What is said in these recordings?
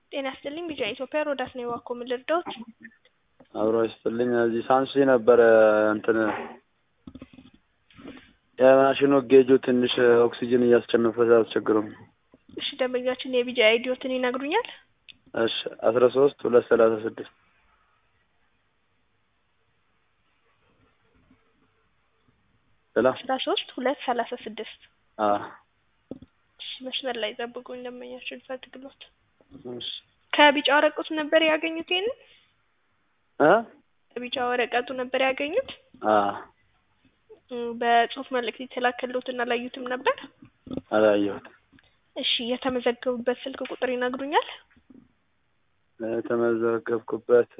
ጤና ይስጥልኝ ቢጫ ኢትዮጵያ ሮዳስ ነው የዋኮ ምን ልርዳዎት? አብሮ ይስጥልኝ እዚህ ሳንሱሲ ነበረ እንትን የማሽኑ ጌጁ ትንሽ ኦክሲጅን እያስጨነፈ አስቸግረው። እሺ ደንበኛችን የቢጫ አይዲዮትን ይነግሩኛል? እሺ አስራ ሶስት ሁለት ሰላሳ ስድስት ሌላ አስራ ሶስት ሁለት ሰላሳ ስድስት አዎ እሺ መስመር ላይ ጠብቁኝ ደንበኛችን ፈልግሎት እሺ ከቢጫ ወረቀቱ ነበር ያገኙት ይሄንን እ ከቢጫ ወረቀቱ ነበር ያገኙት አዎ እም፣ በጽሁፍ መልእክት የተላከልዎትን አላዩትም ነበር? አላየሁትም። እሺ የተመዘገቡበት ስልክ ቁጥር ይነግሩኛል? የተመዘገብኩበት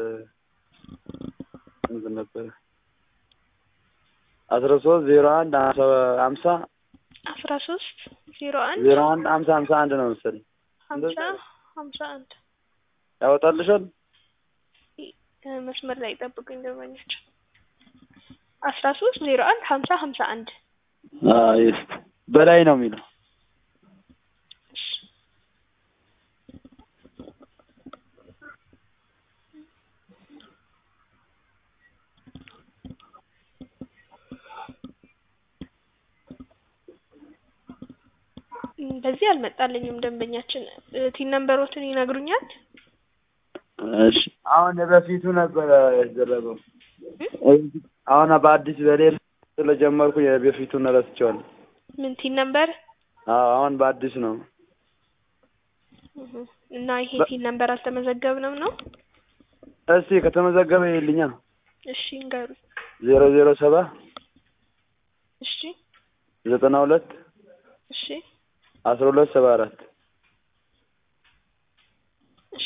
እንትን ነበር አስራ ሶስት ዜሮ አንድ ሀምሳ አስራ ሶስት ዜሮ አንድ ዜሮ አንድ ሀምሳ ሀምሳ አንድ ነው መሰለኝ። ሀምሳ ሀምሳ አንድ ያወጣልሻል? እ፣ መስመር ላይ ጠብቁኝ ደንበኛችን አስራ ሶስት ዜሮ አንድ ሀምሳ ሀምሳ አንድ አዎ ይስ በላይ ነው የሚለው እሺ እም፣ በዚህ አልመጣልኝም ደንበኛችን እ፣ ቲን ነምበሮትን ይነግሩኛል? እሺ አሁን በፊቱ ነበረ የተደረገው። አሁን በአዲስ በሌላ ስለጀመርኩ የበፊቱን ረስቼዋለሁ። ምን ቲን ነምበር አዎ አሁን በአዲስ ነው። እህ፣ እና ይሄ ቲን ነምበር አልተመዘገብንም ነው? እስቲ ከተመዘገበ ይልኛ እሺ እንገሩኝ። ዜሮ ዜሮ ሰባ እሺ ዘጠና ሁለት እሺ አስራ ሁለት ሰባ አራት እሺ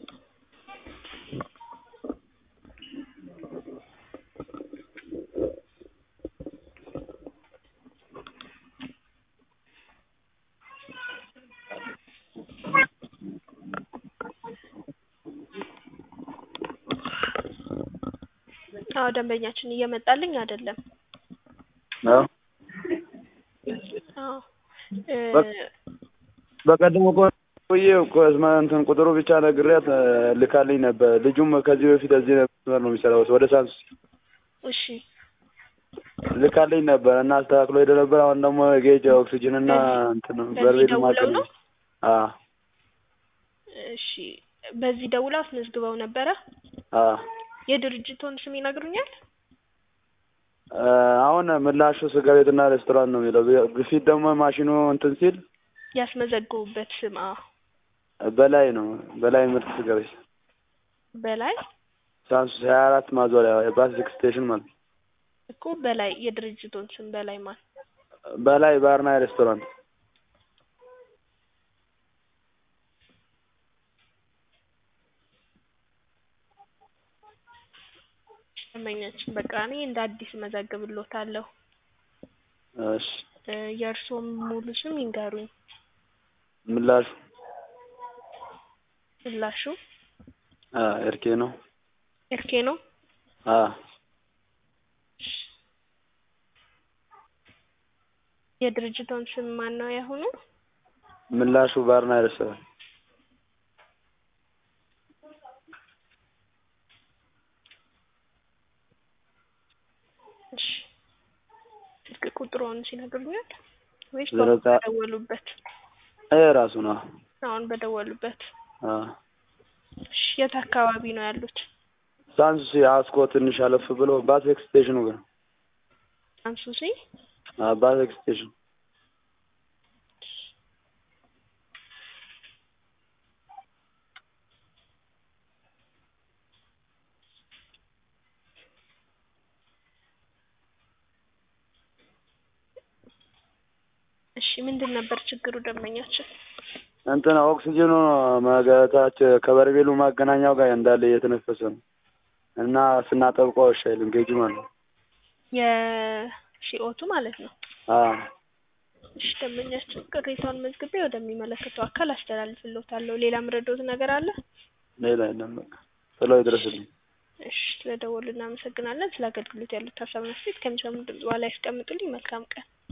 አዎ ደንበኛችን እየመጣልኝ አይደለም። ነው። አዎ እ፣ በቀደም እኮ ብዬ እኮ እስማ እንትን ቁጥሩ ብቻ ነግሬያት እ፣ ልካልኝ ነበር። ልጁም ከዚህ በፊት እዚህ ነበር ነው የሚሰራው ወደ ሳንሱሲ እሺ ልካልኝ ነበር እና አስተካክሎ ሄደ ነበር። አሁን ደግሞ ጌጅ ኦክሲጅን እና እንትን በዚህ በርሜል ደውለው ማቀል ነው? አዎ እሺ በዚህ ደውለው አስመዝግበው ነበረ? አዎ የድርጅቱን ስም ይነግሩኛል? እ፣ አሁን ምላሹ ስጋ ቤትና ሬስቶራንት ነው የሚለው። በፊት ደግሞ ማሽኑ እንትን ሲል ያስመዘገቡበት ስም አዎ በላይ ነው በላይ ምርት ስጋ ቤት በላይ ሳንሱሲ ሀያ አራት ማዞሪያ የባስ ስቴሽን ማለት ነው። እኮ በላይ የድርጅቱን ስም በላይ ማን በላይ ባርና ሬስቶራንት ደንበኛችን በቃ እኔ እንደ አዲስ እመዘግብልዎታለሁ። እሺ እ፣ የእርስዎም ሙሉ ስም ይንገሩኝ። ምላሹ ምላሹ አ ኤርኬ ነው። ኤርኬ ነው? አ የድርጅቱን ስም ማን ነው ያሁኑ? ምላሹ ባርና ሬስቶራንት እሺ ስልክ ቁጥሩን ሲነግሩኛል ወይስ ዘረጋ በደወሉበት? ይሄ ራሱ ነው። አሁን በደወሉበት። አ እሺ የት አካባቢ ነው ያሉት? ሳንሱሲ አስኮ ትንሽ አለፍ ብሎ ባስ ስቴሽኑ ጋር ሳንሱሲ አ ባስ ስቴሽን እሺ ምንድን ነበር ችግሩ ደንበኛችን? እንትን ኦክሲጅኑ መገታች ከበርሜሉ ማገናኛው ጋር እንዳለ እየተነፈሰ ነው እና ስናጠብቀው እሺ አይልም ጌጁ ማለት ነው። የሲኦቱ ማለት ነው። አ እሺ ደንበኛችን ቅሬታውን መዝግቤ ወደሚመለከተው አካል አስተላልፍልዎታለሁ። ሌላ ምረዶት ነገር አለ? ሌላ የለም በቃ ቶሎ ይድረስልኝ። እሺ ስለደወሉ እናመሰግናለን። ስለ አገልግሎት ያሉት ሀሳብ መስጠት ከሚሰሙ ድምጽ በኋላ ያስቀምጡልኝ። መልካም ቀን